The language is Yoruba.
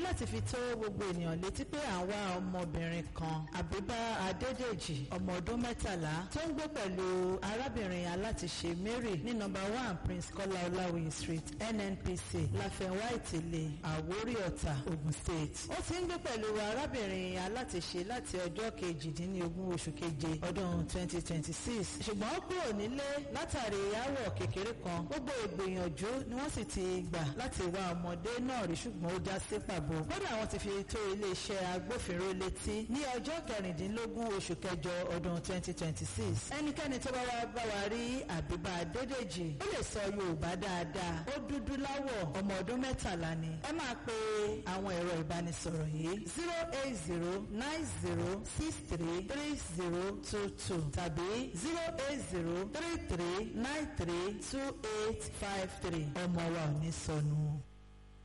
láti fi tó gbogbo ènìyàn létí pé à ń wá ọmọbìnrin kan àbíbá adédèjì ọmọ ọdún mẹ́tàlá tó ń gbé pẹ̀lú arábìnrin alátiṣe mary ní nọ́mbà one prince kọ́lá ọláwìyí street nnpc láfẹnwá ìtìlẹ àwórí ọ̀tà ogun state ó ti ń gbé pẹ̀lú arábìnrin alátiṣe láti ọjọ́ kejìdínlógún oṣù keje ọdún twenty twenty six ṣùgbọ́n ó kúrò nílé látàrí aáwọ̀ kékeré kan gbogbo ìgbìyànjú ni wọ́n sì ti gbà láti wá ọmọdé náà rí ṣùgbọ́n ó já sí pàbó kódà wọ́n ti fi tó iléeṣẹ́ agbófinró létí ní ọjọ́ kẹrìndínlógún oṣù kẹjọ ọdún twenty twenty six ẹnikẹ́ni tó bá wá bá wa rí àbíbá adédèjì ó lè sọ yorùbá dáadáa ó dúdú láwọ̀ ọmọ ọdún mẹ́tàlá ni ẹ máa pe àwọn ẹ̀rọ ìbánisọ̀rọ̀ yìí zero eight zero nine zero six three three zero two two tàbí zero eight zero three three nine three two eight five three ọmọ wa ò ní sọnù.